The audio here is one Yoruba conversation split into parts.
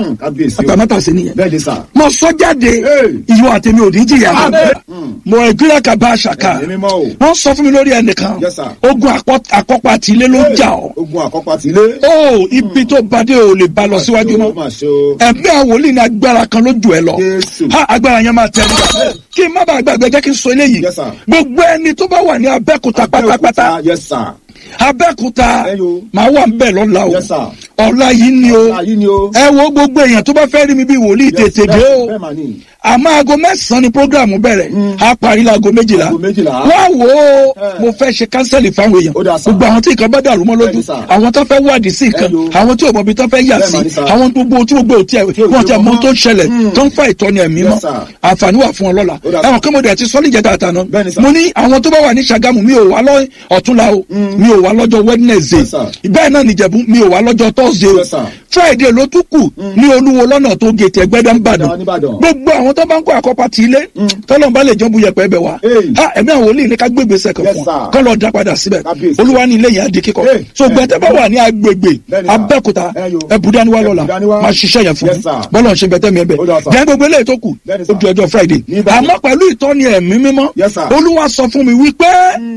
Hmm, kábíyèsí o. àtàmátà sí nìyẹn bẹ́ẹ̀ ni sà. mo sọ jáde Hey. ìwọ àtẹmí ò ní jìyà Amen. mo ìgbéra kaba àṣàkà Ẹ̀mí mímọ́ o. wọn sọ fún mi lórí ẹnìkan Yes, sir. ogun àkọ- àkọ́pá àti ilé ló ń jà ọ́ ogun àkọ́pá ti lé. ó ibi tó bàdé ò lè bá lọ síwájú Ó mọ́ mà ṣe o. ẹ̀mí àwọn wòlíì ní agbára kan ló jù ẹ lọ Jésù. ha agbára yẹn máa tẹ̀ ẹ́ kí n má bàa gbàgbé jẹ́ kí n sọ eléyìí Yes, sir. gbogbo ẹni tó bá wà ní abẹ́kúta pátápátá Yes, sir. abẹ́kúta Ẹyọ. màá wà ń bẹ̀ lọ́la o Yes, sir. ọ̀la yìí ni o Ayé ni o. ẹ wo gbogbo èèyàn tó bá fẹ́ rí mi bí wòlíì Yes, tètè dé bẹ́ẹ̀- o bẹ́ẹ̀ mà ni. àmọ́ aago mẹ́sàn-án ni programu bẹ̀rẹ̀ a parí láago méjìlá Aago méjìlá. wá wò ó Eh. mo fẹ́ ṣe kánsẹ́lì fáwọn èèyàn Ó dáa, sir. gbogbo àwọn tí nǹkan bá dàrú mọ́ lójú Bẹ́ẹ̀ni, sir. àwọn tó fẹ́ wádìí sí nǹkan Ẹyọ. àwọn tí ò mọ̀ bí tó fẹ́ yà Bẹ́ẹ̀ sí mà ni, sir. àwọn gbogbo tí gbogbo ò tiẹ̀ ò wọ́n tí ti wọ́n mọ mọ̀. tó ń ṣẹlẹ̀ Mm. tó ń fa ìtọ́ni ẹ̀mí Yes, mọ́ sir. àǹfààní wà fún ọ lọ́la Ó dáa, sir. ẹ̀wọ̀n kí mo dẹ̀ ti sọ́lì jẹ́ta àtàná Bẹ́ẹ̀ni, sir. mo ní àwọn tó bá wà ní Ṣàgámù mi ò wá lọ ọ̀túnla o mi ò wá lọ́jọ́ Wednesday Yes, sir. bẹ́ẹ̀ náà nìjẹ̀bú mi ò wá lọ́jọ́ Thursday o Yes, sir. Friday ló tún kù ní olúwo lọ́nà tó gètè ẹgbẹ́dá ń bàdàn Ẹgbẹ́dá nìbàdàn. gbogbo àwọn tó bá ń kó àkọ́pá ti ilé tọ́lọ́n bá lè jọ́ bu yẹpẹ́ bẹ̀ wá Hey. ha ẹ̀mí àwọn olè ní ká gbé gbèsè kan Yes, fún sir. wa kọ́ lọ́ọ́ dá padà síbẹ̀ Kábíyèsí. olúwa ní ilé yẹn á di kíkọ́ Hey. so gbẹ̀tẹ́ bá wà ní agbègbè Bẹ́ẹ̀ni, sir. abẹ́òkúta Ẹ yo. ẹ̀bùdániwá lọ́la Ẹ̀bùdániwá. máa ṣiṣẹ́ yẹn fún Yes, mi sir. bọ́lọ̀ ń ṣe bẹ̀tẹ́ mi ẹ̀ bẹ̀ Ó dáa, sir. jẹ́ gbogbo eléyìí tó kù Bẹ́ẹ̀ni, ó sir. di ọjọ́ Friday Ní Ìbàdàn. àmọ́ pẹ̀lú ìtọ́ni ẹ̀mí mímọ́ Yes, sir. olúwa sọ fún mi wípé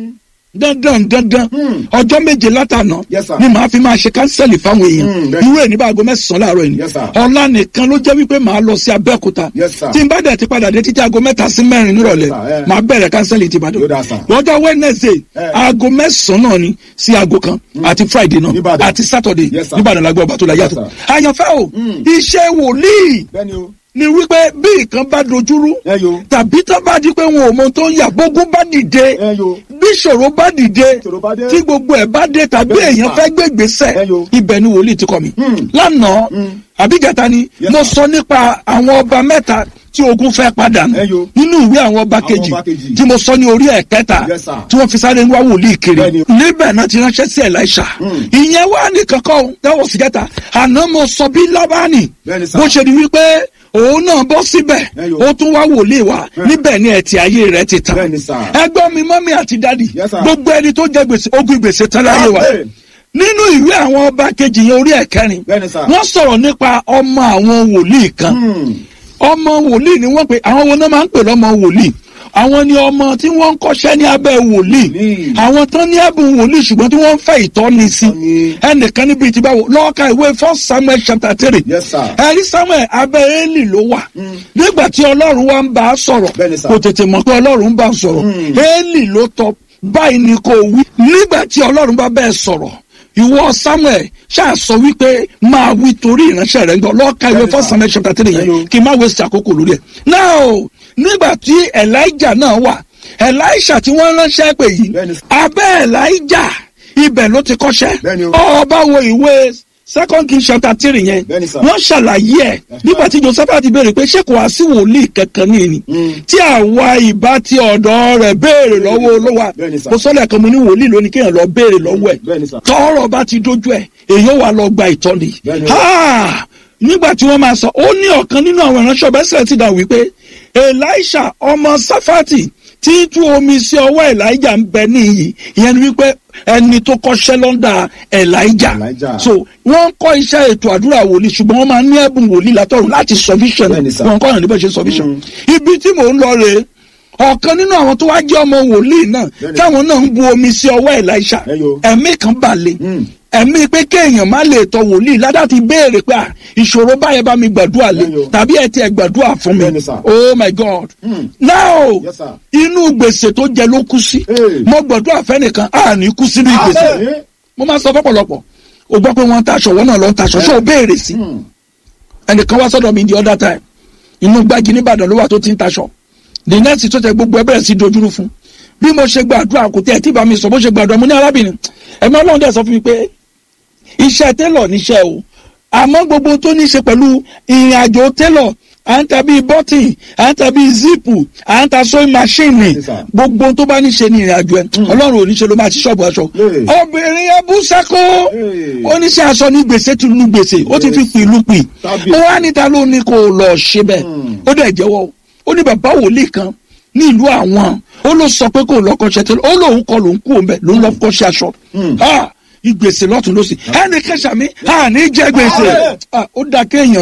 dandan dandan Hmm. ọjọ́ méje látànà Yes, sir. ni màá fi máa ṣe kánsẹ́lì fáwọn Hmm, èèyàn bẹ́ẹ̀. irú ẹ̀ ní bá aago mẹ́sàn-án láàárọ̀ yìí Yes, sir. ọ̀la nìkan ló jẹ́ wípé màá lọ sí abẹ́òkúta Yes, sir. tí n bá dẹ̀ ti padà dé títí aago mẹ́ta sí mẹ́rin nírọ̀lẹ́ Yes, sir, eh. màá bẹ̀rẹ̀ kánsẹ́lì ti Ìbàdàn Yóò dáa, sir. lọ́jọ́ Wednesday Eh. aago mẹ́sàn-án náà ni sí aago kan àti Friday náà Níbàdàn. àti Saturday Yes, sir. níbàdàn lágbó ọba tó la yàtọ̀ Yes, àyànfẹ́ o Mm. iṣẹ́ wòlíì Bẹ́ẹ̀ ni o. ni wípé bí nǹkan bá dojúrú Ẹ yo. tàbí tó bá di pé wọn ò mọ tó ń yà gbógun bá dìde Ẹ yo. bí ìṣòro bá dìde ìṣòro bá dé. tí gbogbo ẹ̀ bá dé tàbí Bẹ́ẹ̀ èèyàn sà. fẹ́ gbé gbèsè Ẹ yo. ibẹ̀ ni wòlíì ti kọ́ mi. Hmm. lánàá Hmm. àbígàta ni Yes, mo sir. sọ nípa àwọn ọba mẹ́ta tí ogun fẹ́ padà nù Ẹ yo. nínú ìwé àwọn ọba Àwọn kejì ọba kejì. tí mo sọ ní orí ẹ̀kẹta Yes, sir. tí wọ́n fi sáré ń wá wòlíì kiri Bẹ́ẹ̀ ni. níbẹ̀ náà ti ránṣẹ́ sí Èlíṣà Hmm. ìyẹn wà ní kankan dáwọ̀ sí kẹta àná mo sọ bí Lábánì Bẹ́ẹ̀ ni, sir. bó ṣe di wípé òun náà bọ́ síbẹ̀ Ẹ yo. ó tún wá wòlíì wá níbẹ̀ ni ẹ̀tì ayé rẹ̀ ti tàn Bẹ́ẹ̀ ni, sir. ẹgbọ́n mi mọ́mí àti dádì Yes, sir. gbogbo ẹni tó jẹ gbèsè ogun gbèsè tán láyé wa Amen. nínú ìwé àwọn ọba kejì yẹn orí ẹ̀kẹrin Bẹ́ẹ̀ ni, sir. wọ́n sọ̀rọ̀ nípa ọmọ àwọn wòlíì kan Hmm. ọmọ wòlíì ni wọ́n pè àwọn wo náà máa ń pè lọ́mọ wòlíì àwọn ni ọmọ tí wọ́n ń kọ́ṣẹ́ ní abẹ́ wòlíì Wòlíì. àwọn tán ní ẹ̀bùn wòlíì ṣùgbọ́n tí wọ́n ń fẹ́ ìtọ́ni sí Ìtọ́ni. ẹnìkan níbi tí báwo lọ́ọ̀ka ìwé first samuel chapter three Yes, sir. ẹ̀rí samuel abẹ́ eli ló wà nígbà tí ọlọ́run wa ń bá a sọ̀rọ̀ Bẹ́ẹ̀ni, sir. kò tètè mọ̀ pé ọlọ́run ń bá a sọ̀rọ̀ Mm. eli ló tọ́ báyìí ni kò wí nígbà tí ọlọ́run bá bẹ́ẹ̀ sọ̀rọ̀ ìwọ samuel ṣáà sọ wípé máa wí torí ìránṣẹ́ rẹ̀ ń gbọ́ lọ́ọ̀ka ìwé Bẹ́ẹ̀ni, first sir. samuel chapter three Hello. yẹn kí n má waste àkókò lórí ẹ̀. now nígbà tí elijah náà wà elisha tí wọ́n ránṣẹ́ pè yìí Bẹ́ẹ̀ni. abẹ́ elijah ibẹ̀ ló ti kọ́ṣẹ́ Bẹ́ẹ̀ni o. ọba wo ìwé second king chapter three yẹn Bẹ́ẹ̀ni, sir. wọ́n ṣàlàyé ẹ̀ nígbà tí joseph ti béèrè pé ṣé kò wá sí wòlíì kankan ní ìní Mm. tí àwa ìbá ti ọ̀dọ̀ rẹ̀ béèrè lọ́wọ́ olówó Bẹ́ẹ̀ni, sir. kò sọ́lẹ̀ kan mo ní wòlíì lónìí kéèyàn lọ béèrè lọ́wọ́ ẹ̀ Bẹ́ẹ̀ni, sir. tọ́rọ̀ bá ti dójú ẹ̀ èyí ó wà lọ gba ìtọ́ni Bẹ́ẹ̀ni. Ha! nígbà tí wọ́n máa sọ ó ní ọ̀kan nínú àwọn ìránṣẹ́ ọ̀bẹ sílẹ̀ ti dà wípé elisha ọmọ safati tí ń tú omi sí ọwọ́ elijah ń bẹ níyì ìyẹn ni wípé ẹni tó kọ́ṣẹ́ lọ́ndà elijah Elijah. so wọ́n ń kọ́ iṣẹ́ ètò àdúrà wòlíì ṣùgbọ́n wọ́n máa ní ẹ̀bùn wòlíì látọ̀run láti sọ vision Bẹ́ẹ̀ni, sir. wọn kọ́ ọ̀nà níbẹ̀ ṣe sọ vision ibi tí mò ń lọ rèé ọ̀kan nínú àwọn tó wá jẹ́ ọmọ wòlíì náà Bẹ́ẹ̀ni. táwọn náà ń bu omi sí ọwọ́ elisha Ẹ yo. ẹ̀mí kan balẹ̀ Mm. ẹ̀mí pé kéèyàn má lè tọ wòlíì ládà ti béèrè pé à, ìṣòro báyẹn bá mi gbàdúrà lé Bẹ́ẹ̀ni o. tàbí ẹ ti ẹ gbàdúrà fún mi Bẹ́ẹ̀ni, sir. oh my god Mm. now Yes, sir. inú gbèsè tó jẹ ló kú sí Hey. mo gbàdúrà fẹ́nìkan à ní kú síbi gbèsè Amen. mo máa sọ fọ́pọ̀lọpọ̀ o gbọ́ pé wọ́n ń taṣọ wọ́n náà lọ ń taṣọ ṣé o béèrè sí Hmm. ẹnìkan wá sọ́dọ̀ mi the other time inú gbági nìbàdàn ló wà tó ti ń taṣọ the next tó tẹ gbogbo ẹ bẹ̀rẹ̀ sí dojúrú fún bí mo ṣe gbàdúrà kò tẹ ẹ tí bá mi sọ bó ṣe gbàdúrà mo ní arábìnrin ẹ̀mí ọlọ́run dẹ̀ sọ fún mi pé iṣẹ́ télọ̀ níṣẹ́ o àmọ́ gbogbo tó ní í ṣe pẹ̀lú ìrìn àjò télọ̀ à ń ta bíi bọ́tìn à ń ta bíi zipu à ń ta sewing machine Yes, sir. gbogbo tó bá ní ṣe ní ìrìn àjò ẹ ọlọ́run ò ní ṣe ló máa ti ṣọ́ọ̀bù aṣọ Hey. obìnrin yẹn bú sákó Hey. oníṣẹ́ aṣọ ní gbèsè tún ní gbèsè ó ti fi pìlú pì Tábìlì. ó wá níta ló ní kó lọ ṣe bẹ́ẹ̀ Hmm. ó dẹ̀ jẹ́wọ́ ó ní bàbá wòlíì kan ní ìlú àwọn ó ló sọ pé kó lọ kọ́ṣẹ́ tẹ́lẹ̀ ó lóun kọ́ lòun kú òun bẹ́ẹ̀ ló ń lọ kọ́ṣẹ́ aṣọ Hmm. Ah, ìgbèsè lọ́tún lọ́sì ẹnì kẹsàmí àní jẹ gbèsè Amen. Ah, ó dá kéèyàn